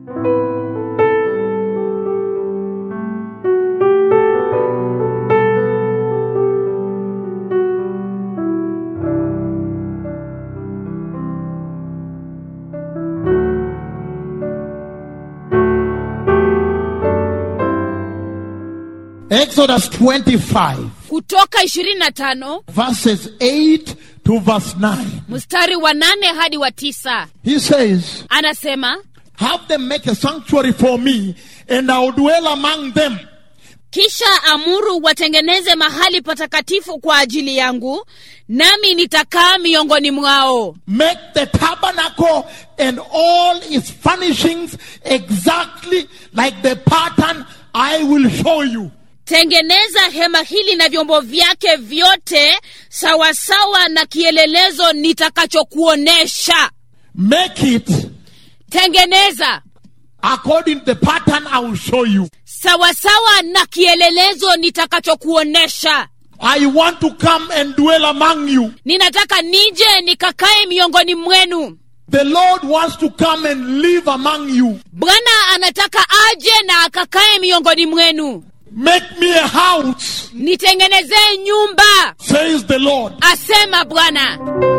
Exodus 25, kutoka 25 verses 8 to verse 9. mstari wa nane hadi wa tisa He says, anasema Have them make a sanctuary for me, and I will dwell among them. kisha amuru watengeneze mahali patakatifu kwa ajili yangu nami nitakaa miongoni mwao Make the tabernacle and all its furnishings exactly like the pattern I will show you. tengeneza hema hili na vyombo vyake vyote sawasawa na kielelezo nitakachokuonesha Make it tengeneza according to the pattern I will show you. sawasawa na kielelezo nitakachokuonesha I want to come and dwell among you. ninataka nije nikakae miongoni mwenu The Lord wants to come and live among you. bwana anataka aje na akakae miongoni mwenu Make me a house, nitengenezee nyumba says the Lord. asema bwana